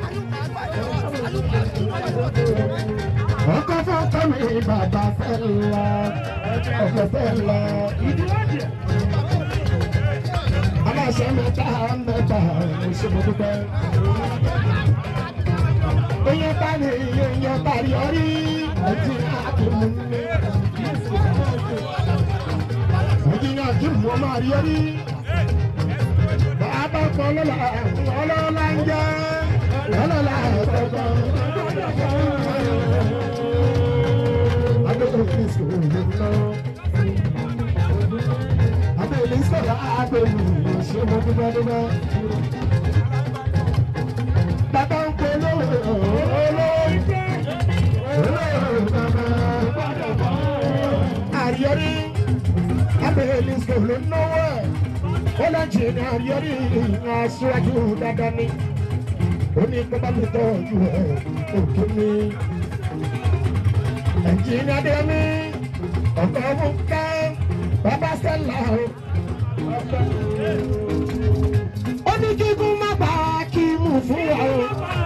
Speaker 4: Ọkọ̀ fọ́kọ́ mi bàbá fẹ́ lọ, ọkọ̀ fẹ́ lọ. Aláṣẹ mẹ́ta mẹ́ta ìṣòro dúpẹ́. Oyè bá ní oyè bá rí orí ẹtì àkùnrin mi. Ẹtì náà kí mo máa rí orí. Bàbá kan lọ́la ọlọ́lá ń jẹ́ ọlọ́lá ẹ̀kọ́kọ́. Adékòó kí sòrò lè lọ. Adéyẹlé sọ̀rọ̀ àgbẹ̀wò ṣé mo dúpẹ́ dúpẹ́. Bàbá ń pe olówó olóyè. Àríyọ́rí Adéyẹlé sọ̀rọ̀ náwó ẹ̀. Ó lọ jì ní àríyọ́rí aṣíwájú dáadáa ni. Ó ní kó bá mi tọ́jú ẹ̀ òkè mi. Ẹ̀jìnì Adéyẹmí ọ̀gá ọmọ ká bàbá Stella o. Ó ní kíkún má bá kí mú fún wa o.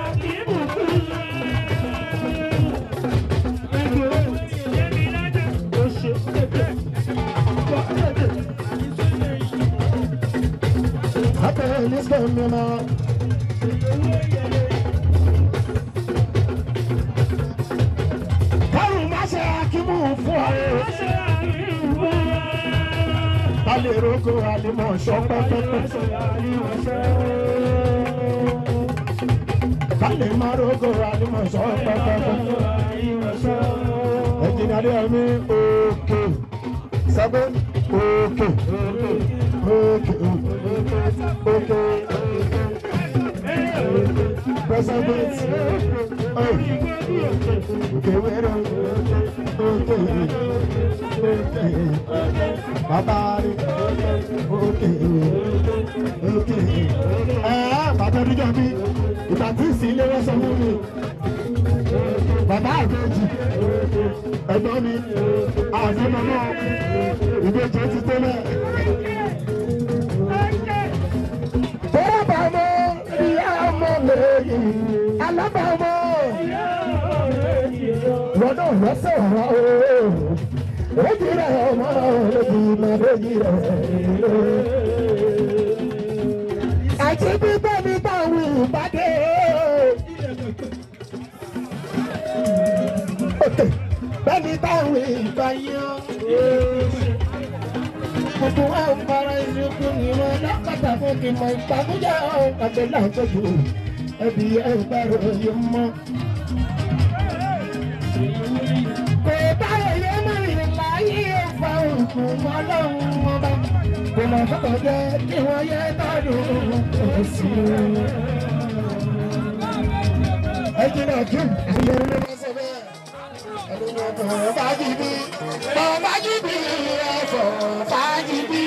Speaker 4: Abẹ́ ní sọ́ọ̀nù náà. Kárùn má ṣe akímú fún wa o. Alẹ́ rogo alimọ̀ ṣọ́ pẹ́pẹ́pẹ́. Kálẹ̀ má rogo alimọ̀ ṣọ́ pẹ́pẹ́pẹ́. Ẹ̀jìnà dé ẹ̀mí òkè. Sábẹ́ òkè. Òkè. Òkè. President. Òkè wẹ́rẹ́. Òkè. Òkè. Bàbá rẹ̀. Òkè. Òkè. Ẹ̀ẹ́ bàbá dídá mi. Ìgbà tí ìsìn ilé wọ́n sọ fún mi. Bàbá àgbẹ̀jì. Ẹ̀gbọ́n mi. Àfẹ́mọ́ náà. Ìbejì ti tẹ́lẹ̀. Bọ́lábàmọ́ ìyá ọmọ lẹ́yìn alábàmọ́. Wọ́n náà lọ́sẹ̀ ọ̀rọ̀ ooo. Èjì rẹ̀ ọmọ lóbi máa lójì rẹ̀. Àti bíbẹ́ mi táwọn ìbàdí. Òkè bẹ́ẹ̀ni táwọn ìbáyọ̀. Gbogbo wa ń bára ìṣubú ni wọn lápàtà fún kí n mọ ìpàkújà ọ̀hún àti láǹtọ́jú ẹbí ẹgbẹ́rún yìí mọ́. Kò báyọ̀ yé mọ̀ ìláyé ọ̀fà òkú ọlọ́run ọba. Kò lọ fọ́kọ̀ jẹ́ kí wọ́n yẹ tọ́dún òsì. Ẹ jìnnà jù àyẹ̀wò ló máa sọ bẹ́ẹ̀. Bàbá jìbì, bàbá jìbì, ẹ̀fọ́ fàjìbì.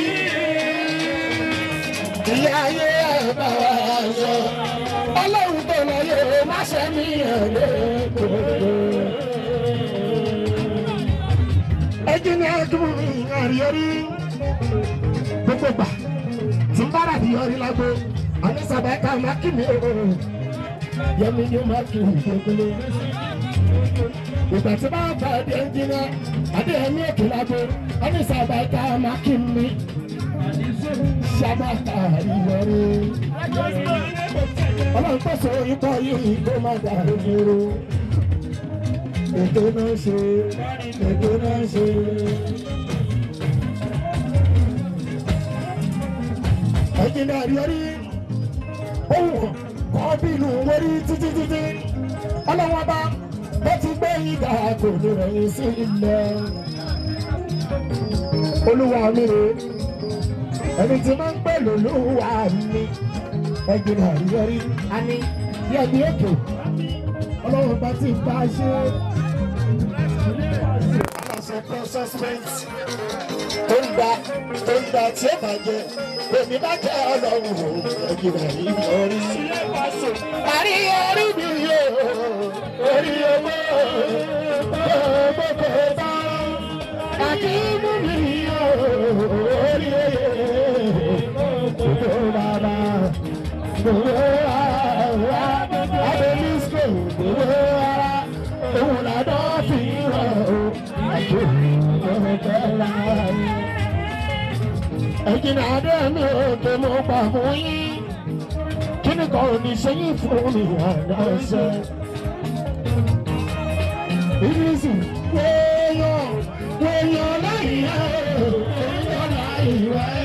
Speaker 4: Ìyá ayé ẹ̀bà ṣọ. Ọlọ́run tó lọ yẹ má ṣe mí ẹ̀lẹ́ gbogbo. Ẹjì ẹnjìnì ẹdùn mi àríyọrí gbogbo gbà tí n bá rà díyọrí lágbo ànísàbẹ̀ká mákìmí o yẹmi ni mákìmí kékeré ìgbà tí bá bá di ẹnjìnì adéyẹmí èkó lágbo ànísàbẹ̀ká mákìmí sábàtà àríyọrí ọlọ́run pèsè ikọ̀ yìí kó má dàrú dúró ètò náà ṣe ètò náà ṣe. ẹ̀jìnlẹ̀ àríyọrí ohun kọ́ bínú wọrí títí títí ọlọ́wọ́n bá bó ti gbé ìgbà kò ní rẹ̀yìn sí ilẹ̀. olúwa mi rè ẹni tí máa ń pè lólúwa mi ẹ̀jìnlẹ̀ àríyọrí a ní bí ẹbí ètò ọlọ́run bá ti bá a ṣe. aláṣẹ processment tó ń gba tó ń gba tí ó bàjẹ́ èmi bá jẹ́ ọlọ́run ò ẹ̀jẹ̀ rẹ̀ ní orí. parí orí mi yóò orí owó gbogbo bá àti mú mi yóò orí oyè gbogbo bàbá gbogbo ara abẹ́lísọ̀ gbogbo ara òun làdọ́ fi rọ̀ ọ́ àjò ọ̀gá láàyè ẹ̀jìnà adé mi ò tó mo pa fún yín kí ni kan ò ní ṣe yín fún mi àdá ṣe. ìrísí wéèyàn wéèyàn láyìí ẹ̀ wéèyàn láyìí ẹ̀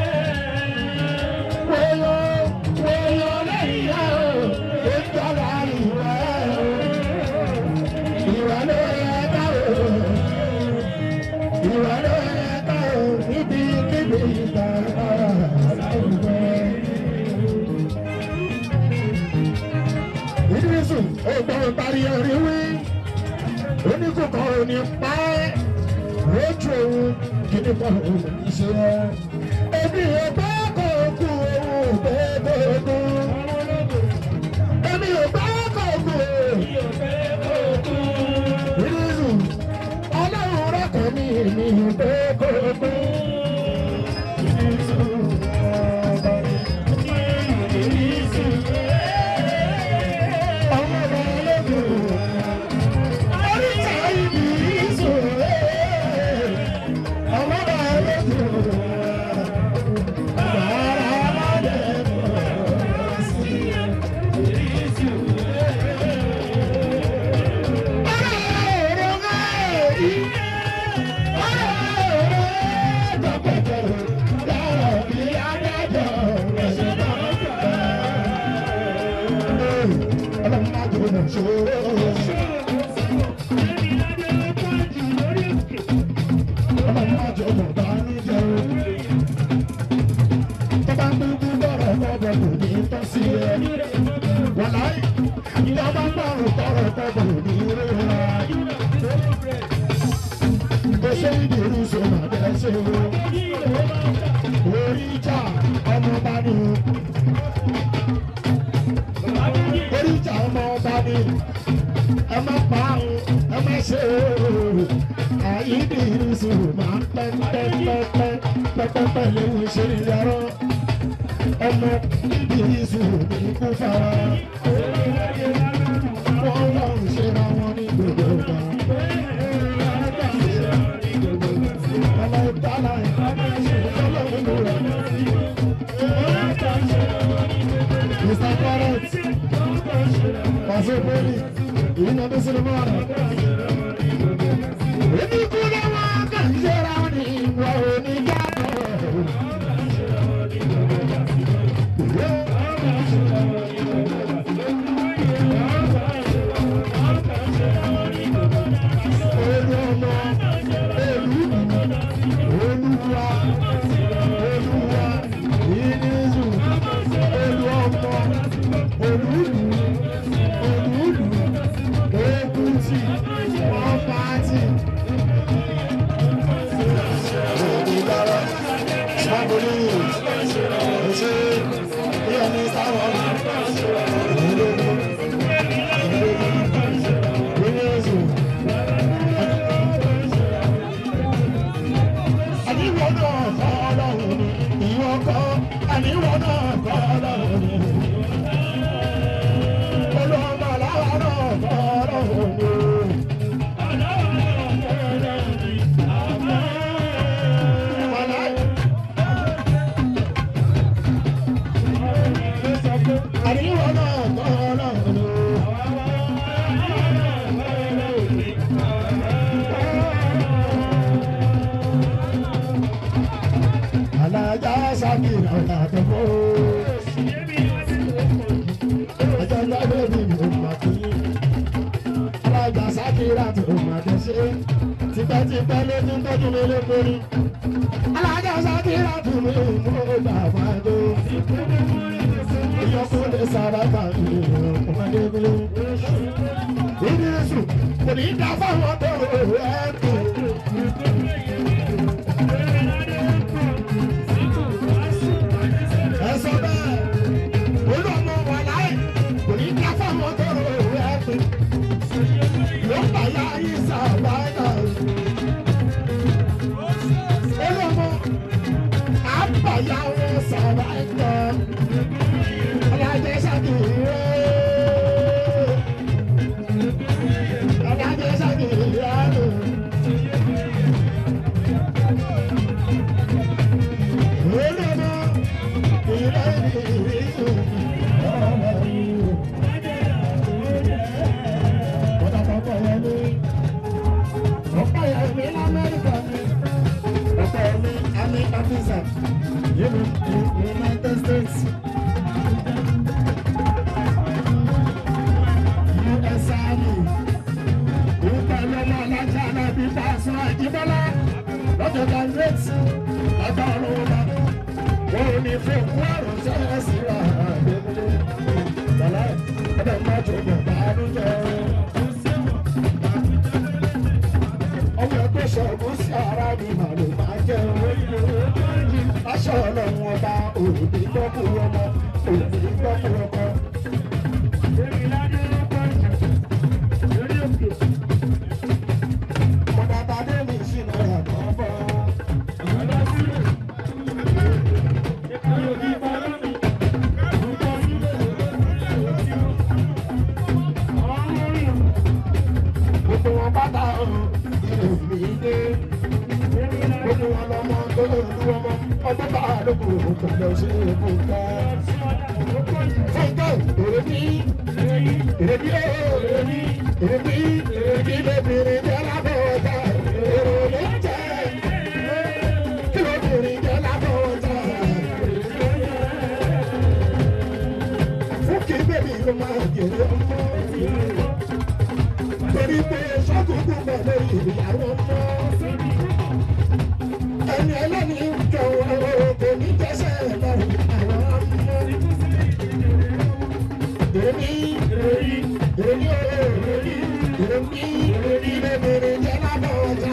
Speaker 4: wéèyàn wéèyàn láyìí ẹ̀ wéèyàn láyìí ẹ̀ ìwà ló yẹ ká o ìwà ló yẹ ká o níbi kíbi ìgbà láwùjọ. ìdírísù ọgbọ́n parí orí wí oníkókò òní pa ẹ́ lójú òun kíní kan òun ṣe ẹ́. èmi ò bá kò kú òun bẹ́ẹ̀ kú. èmi ò bá kò kú ìdírísù ọlọ́run rẹ̀kọ̀ mi èmi ò bẹ́ẹ̀ kú. ìdírísù ọba ìdírísù ọmọ ọba ọlọ́dún. Oríta ìdírísù ọmọ ọba ọlọ́dún. Bàrà aládẹ́kọ̀ọ́ sí ìdírísù. Wàláyé, ìjọba ń bá òun tọrọ tọrọ ní ìrora bó ṣe ń dèrú sọ̀rọ̀ abẹ́ ṣe o. orí ìjà ọmọ bá ní. orí ìjà ọmọ bá ní. ẹ má pa àwọn ẹ má ṣe o. àyíní ìrísí máa ń pẹ́ pẹ́ pẹ́ pẹ́ pẹ́pẹ́pẹ́ léwu ṣe ní yàrá. ọmọ ìrísí ní kú fara. wọ́n wọ́n ń ṣe ra wọn ní gbogbo ìgbà. Mr. Parrot, Pastor Perry, you know this in the morning. If you could have walked and share on him, well, he got Olúwa, Olúwa, Ìnísù, Olúọmọ, Olúlu, Olúlu, Èkútì, Ọ̀pátì, àníwọ̀ náà kọ́ ọlọ́run ni ìwọ kọ́ àníwọ̀ náà kọ́ ọlọ́run ni. olùwọ́n aláwa náà kọ́ ọlọ́run ni. Wàláì. àníwọ̀ náà kọ́ ọlọ́run ni. alájà sákìrà ọ̀làdọ́gbọ́. ẹjọ́ lọ́dọ̀ mi ò mà kí. alájà sákìrà tó mà kẹ́ ṣe. tipẹ́tipẹ́ ló ti ń tọ́jú mi lókòrí. alájà sákìrà tó mi ò mú bàbá tó. ìyọkùnrin sàràbà mi ò ọmọdé mi. ìdírísù kò ní í dá fáwọn tó ẹ̀ tó. ẹsọ bẹ́ẹ̀ olùọmọ wà láì kò ní ká fáwọn tó rò ẹ pé ló ń bà yá yín sàbáyà olùọmọ àbàyà wọn sàbáyà ọlọ́jẹ́ sàkìrì ọlọ́jẹ́ sàkìrì rẹ̀. olùọmọ. United States. US Army. Ìpàlọ́mọ alájà náà bí Fásún Àjíbọ́lá. Lọ́jọ́ Gàngrétì. Ọjọ́ ọlọ́wọ́ bá wọn ò ní fún òkú àrùn sẹ́yìn síra àgbẹ̀mílẹ̀ tọ́lá ẹ̀dẹ̀ má tó bọ̀ báánú jẹ́. ọmọ ẹgbẹ́ ṣọ̀gùn sí ara mi mà ló máa jẹ́ aṣọ ọlọ́run ọba òbí gbọ́kú ọmọ òbí gbọ́kú ọkọ. Mọ̀dà tàdé mi sínú ẹ̀kọ́ bọ̀. gbogbo wọn bàtà ìròmí dé gbogbo wọn lọmọ tó lù ọmọ ọdún bá lóko pẹ̀lú ṣe fúnkẹ́. fúnkẹ́ èrèbí èrèbí èrèbí èrèbí èrèbí lébìnrin jẹ́ lábẹ́ ọjà èrèbí jẹ́ kí lóbìnrin jẹ́ lábẹ́ ọjà. fúnkẹ́ bèbí ló máa jèrè ọmọ torí pé sọ́kùnkùn bọ̀ lórí ìyàwó mọ́. ẹni ẹlẹ́ni jọ kò ní jẹ́sẹ̀ lọ́rùn àwọn ọmọ. èmi èmi èmi èmi èmi èmi lébèrè jẹ́ lábọ̀ ọjà.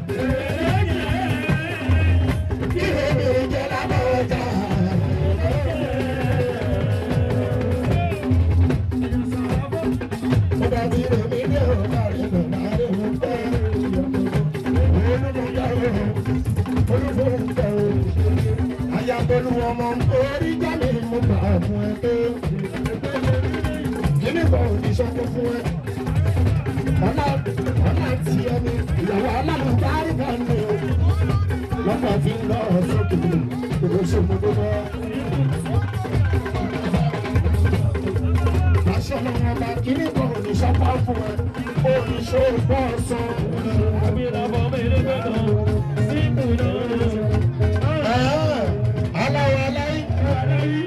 Speaker 4: kí lébèrè jẹ́ lábọ̀ ọjà. Ọba tí èmi ní ọ̀gá rẹ̀ lọ láàrin òun tẹ́ olùfòǹtẹ̀ o. Ayàtọ̀lù ọmọ orí jáde mo gbà fún ẹ pé kíní kan ò ní sọ́kọ́ fún ẹ. Ọlá ọlá ti ẹni ìyàwó alálùbárí kan ní o. Lọ́pọ̀ fi ń lọ sókè kò ṣe mo tó bọ́. aṣọ lọ́wọ́ ọba kíní kan ò ní sọ́kọ́ fún ẹ. Oníṣòwò bọ́ sọ. Aláwọ̀ aláì.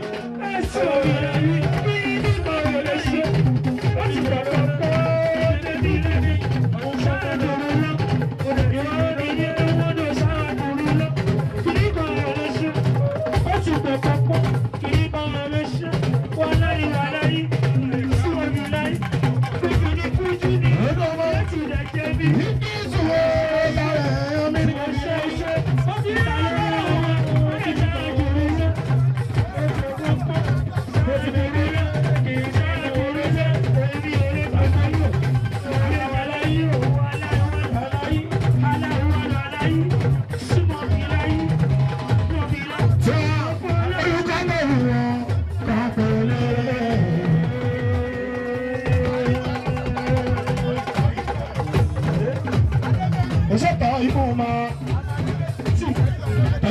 Speaker 4: Ìdíjú o.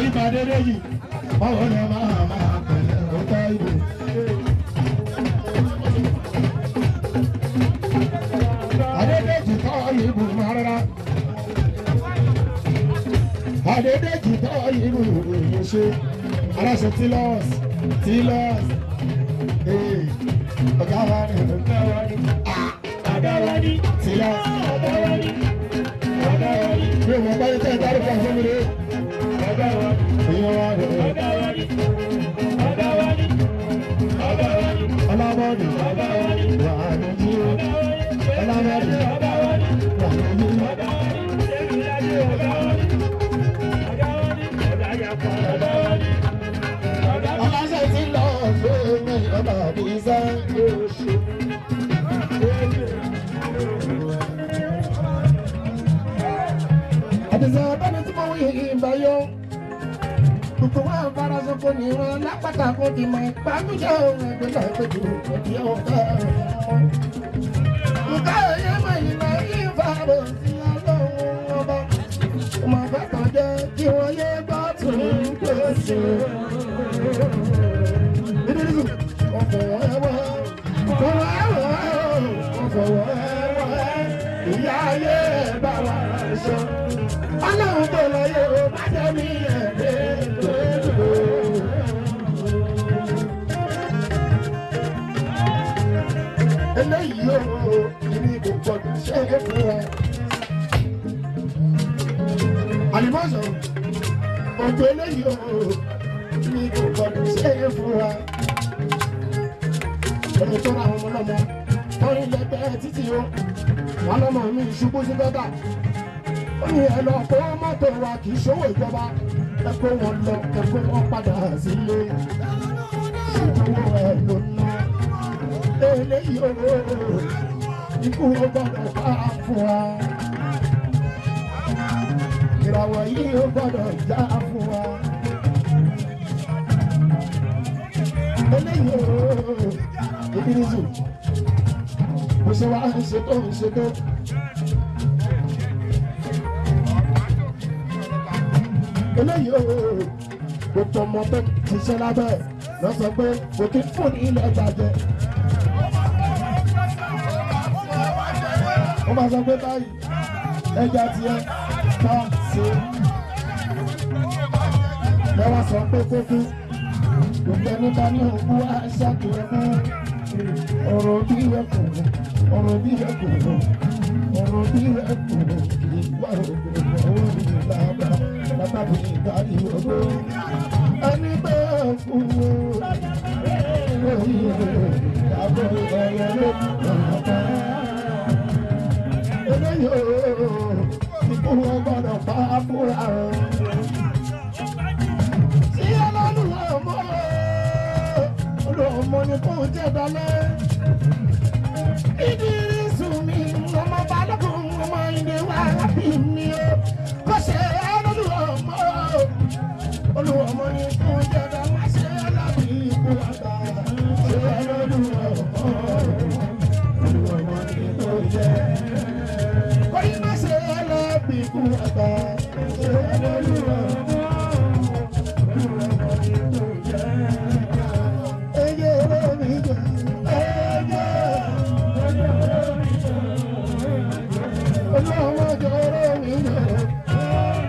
Speaker 4: ìpàdé méjì báwo ni máa máa pẹ̀lẹ́ ọ̀tá ìbò. Adédèjì kọ́ ìbò máa rárá. Adédèjì kọ́ ìbò ìbò ṣe. Aláṣẹ Tílọ́ọ̀sì Tílọ́ọ̀sì. Ee, Ọ̀gá wa ni ọ̀gá wa ni. Ọ̀gá wa ni Tílọ́ọ̀sì. Ọ̀gá wa ni. Ọ̀gá wa ni. Mi ò mọ̀ báyìí tẹ́ ẹ dárúkọ fún mi rè. Ọ̀gá wa ni. Ìyẹn wa ni. Ọ̀gá wa ni. Ọ̀gá wa ni. Ọ̀gá wa ni. Ọlábọ̀dì. Ọ̀gá wa ni. Wà á ní jí o. Ọlábọ̀dì. Ọ̀gá wa ni. Wà á ní jí o. Ọ̀gá wa ni. Ọ̀gá wa ni. Ọ̀gá wa ni. Ọ̀gá yàpọ̀. Ọ̀gá wa ni. Aláṣẹ ti lọ gbé mi ọba mi sẹ́. Àdìsẹ́ abẹ́ni tí mo wí ìgbà yó. Gbogbo wa fara sọ́kò ní ìran lápáta kò ti mọ ìpàgùjẹ́ òun ẹgbẹ́ náà pé jù òdì ọ̀gá rẹ̀. Nǹkan ẹ̀yẹ́ mọ̀ ìlà ìfàrọ̀ sí ọlọ́run ọba. Ọmọ bàtà jẹ́ kí wọ́n yé gbọ́ tún pèsè. Ìyá ayé bá wa sọ. Ọlọ́run tó lọ yẹ o bá jẹ́ mi ẹ̀dẹ́ lójú. Eléyìí o, ìní kò gbọdọ̀ ṣe é fún wa. Àlìmọ́sọ̀, òjò eléyìí o, ìní kò gbọdọ̀ ṣe é fún wa. Ẹni tó ra àwọn ọmọ lọ́mọ, wọ́n rí lẹ́gbẹ̀ẹ́ títí o, wọ́n lọ́mọ mi ṣubú sí bẹ́tà ó ní ẹ lọ kó mọ́tò wa kì í ṣòwò ìjọba ẹ kó wọn lọ ẹ kó wọn padà sílé ìdúró ẹ ló ná eléyìí o ikú ó gbọ́dọ̀ bá fún wa ìràwọ̀ yìí ó gbọ́dọ̀ já fún wa eléyìí o ìbírísù bó ṣe wá ń ṣe tó ń ṣe tó. eléyìí o gbogbo ọmọ tó ti ṣe lábẹ́ lọ sọ pé kò kí fún ní ilẹ̀ ìbàjẹ́. ó máa sọ pé báyìí ẹja tiẹ̀ ká ṣe ẹ wá sọ pé kókó gbogbo ẹni bá ní òkú aṣáàkìyàn fún ọ̀rọ̀ bí ẹkùn ọ̀rọ̀ bí ẹkùn ọ̀rọ̀ bí ẹkùn ìwà òkùnkùn ọwọ́ mi lábàá látàbí ìdarí ògbó. ẹni pé òkú wo lórí ìyàbọ̀ ẹ̀yẹ ló lọ́nà eléyìí o ikú wọn gbọ́dọ̀ pa fúnra o. sí ọlọ́run ọmọ olùọmọ ni kò jẹ́ dalẹ̀. ìdírí sùn mi ọmọ balógun ọmọ ìdè wà bí mi o kò ṣe ọlọ́run ọmọ olùọmọ ni kò jẹ́ dalẹ̀ ṣe ọlọ́run ikú àgbà ṣe ọlọ́run ọmọ olùọmọ ni kò jẹ́ kọ́yí má ṣe ọlọ́run ikú àgbà ṣe ọlọ́run ọmọ. Eye olómi jẹ, eye. Olówó jẹ olómi jẹ.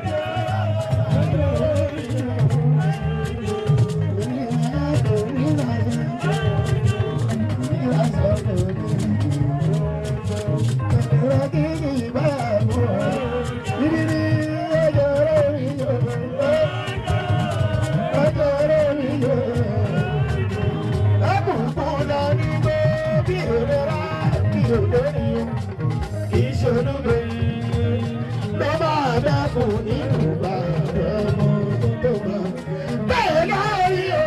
Speaker 4: Bẹ́ẹ̀ lórí o,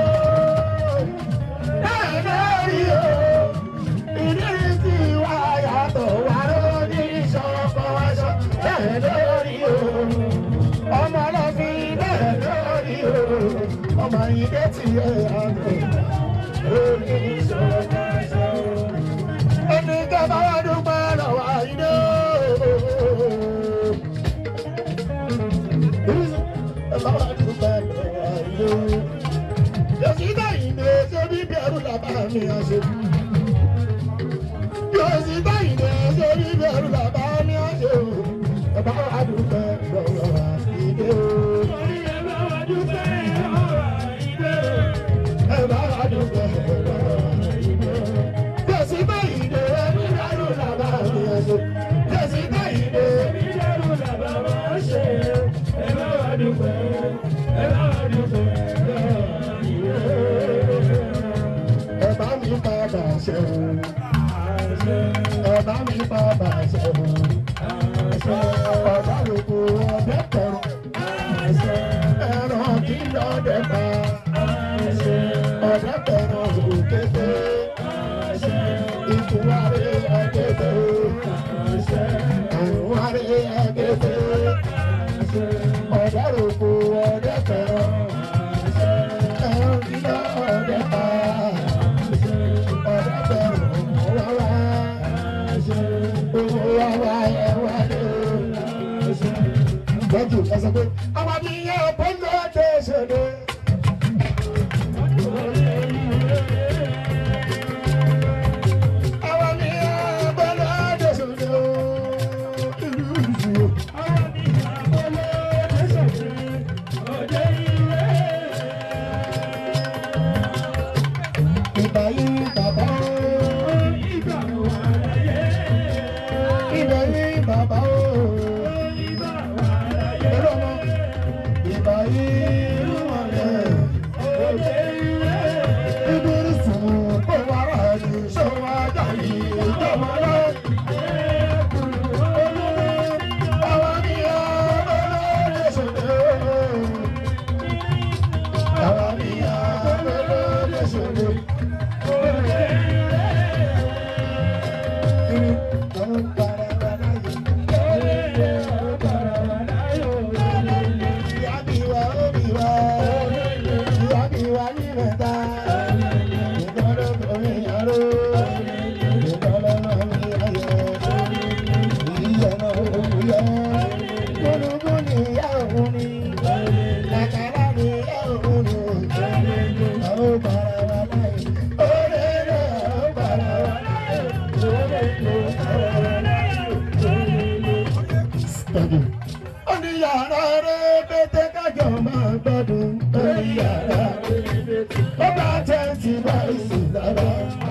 Speaker 4: bẹ́ẹ̀ lórí o, ìrísí wa yàtọ̀ wá lórí ìṣọ̀kan aṣọ. Bẹ́ẹ̀ lórí o, ọmọ ọlọ́fin bẹ́ẹ̀ lórí o, ọmọ ìdẹ́ ti yẹ àgbẹ̀ lórí ìṣọ̀kan aṣọ. Ẹni kẹfà wá dúpẹ́ lọ́wọ́ àyídó. Ẹ bá wá dúpẹ́ mi àṣẹ. yóò sì báyìí dé sórí bẹ̀rù bàbá mi àṣẹ o. bàbá wa dúpẹ́ lọ́wọ́ wa ìdè o. ẹ bá wa dúpẹ́ lọ́wọ́ wa ìdè o. yóò sì báyìí dé sórí bẹ̀rù bàbá mi àṣẹ. yóò sì báyìí dé sórí bẹ̀rù bàbá mi àṣẹ. ẹ bá wa dúpẹ́ ẹ bá wa dúpẹ́ lọ́wọ́ ìdè o. ẹ bá mi padà ṣẹ́wọ̀n ọba mi bàbá ṣẹ́wọ̀n ọba lóko ọdẹ tọrọ ẹran kí lọ́dẹ bá ọdẹ tọrọ òkété ìtúwárí ẹgẹdẹ àrùnwárí ẹgẹdẹ ọdẹ lóko ọdẹ tọrọ ẹran kí lọ́dẹ bá ọdẹ tọrọ wáwá owó wáwá ẹ wálé lọ́jọ́ ẹ sọ pé àwọn mi yẹ bọ́lá dé ṣẹlẹ̀. Àwọn mi yẹ bọ́lá dé ṣẹlẹ̀ o. Ìlú ìlú. Àwọn mi yẹ bọ́lá dé ṣẹlẹ̀. Òde ilé. Ìgbà yìí bàbá o. Ìgbà wà láyé. Ìgbà yìí bàbá o. Ìgbà wà láyé. Ìgbà yìí wọlé. Òde ilé. Ìbírí sùn kó wá rà ní ṣọwọ́ ajá yìí ìjọba lọ. Àwọn mi yẹ bọ́lá dé ṣẹlẹ̀ o. Àwọn mi yẹ bọ́lá dé ṣẹlẹ̀ o. Oníyàrá rẹ̀ pété kájọ máa gbọ́dún. Oníyàrá rẹ̀ pété. Ó bá tẹ́ǹtì báyìí sí lára.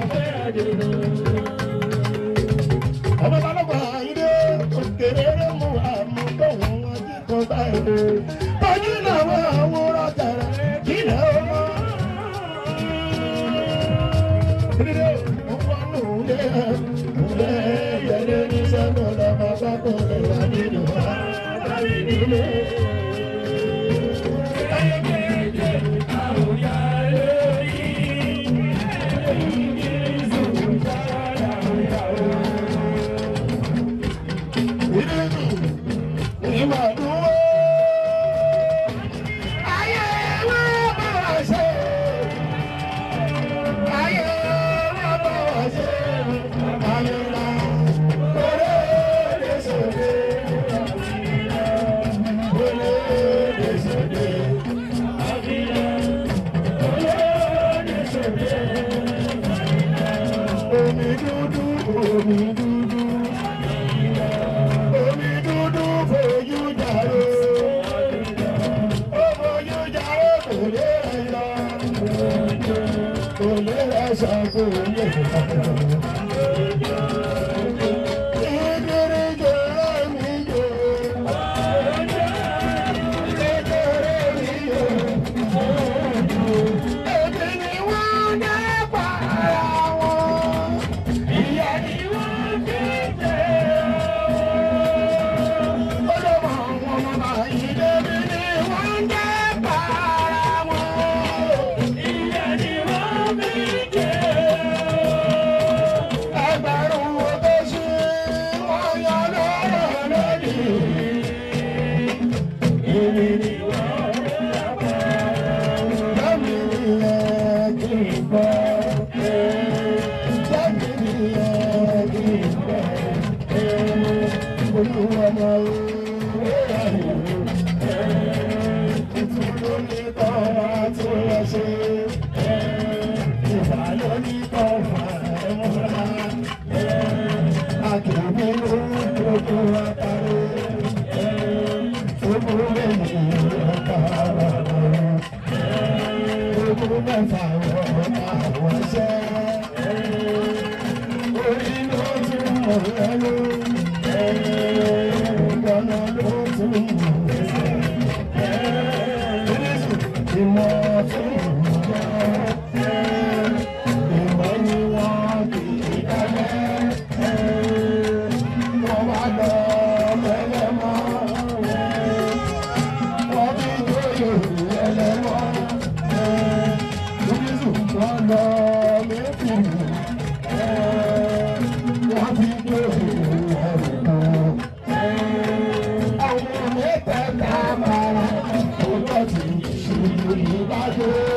Speaker 4: Ọmọ balùwẹ̀ àyídé òkèrè rẹ̀ mú àmúgbòhùn wọn jí kó báyìí. Tọ́jú làwọn àwòrán tẹ̀rẹ̀ kílẹ̀ ọmọ. Ìdílé òun nù lé ẹ̀ ǹlẹ́ yẹlé ní sẹ́nu lọ́mọ bá kò lè wá nínú wa. Omi dúdú, omi dúdú, omi dúdú fojú jàre. Ó fojú jàre kò lè rẹ̀ lọ. Kò lè rẹ̀ sọ kò lè rẹ̀ lọ. Ìdírí jẹ́ mi jẹ́. Kékeré mi jẹ́. Èmi ni wọ́n dá para wọn. Ìyá ni wọ́n fi jẹ́ o. Olówó àwọn ọmọ yìí débi ni wọ́n dá para wọn. Ìyá ni wọ́n fi jẹ́ o. Ẹgbẹ̀rún wo tó ṣe wọ́n yọ lọ́rọ̀ lónìí. Èmi ni wọ́n dá para wọn. Lẹ́mi ni ẹ kí n gbọ́. Lẹ́mi ni ẹ kí n gbọ́. Olúwa máa ń wéra ìlú. Ìtúlóní kan máa tún lọ ṣe. Ìbálòní kan. Ogun mẹ́fà wọ̀ àwọn ṣẹ́. Orí ló tún mọ̀ lẹ́nu. Ìgbọ́nà ló tún mọ̀ lẹ́sẹ̀. Ìmọ̀ tún mọ̀ lẹ́sẹ̀. Ìmọ̀ ni wọ́n kì í dálẹ̀. Wọ́n wá lọ mẹ́lẹ́ mọ́. Wọ́n bí lóye ẹlẹ́wọ́. Jésù wọ́n lọ méjì. Wọ́n bí lóye ẹlẹ́wọ́. Àwọn mẹ́tẹ̀ẹ̀ta bára. Ọjọ́ tí ìṣòro bá dé.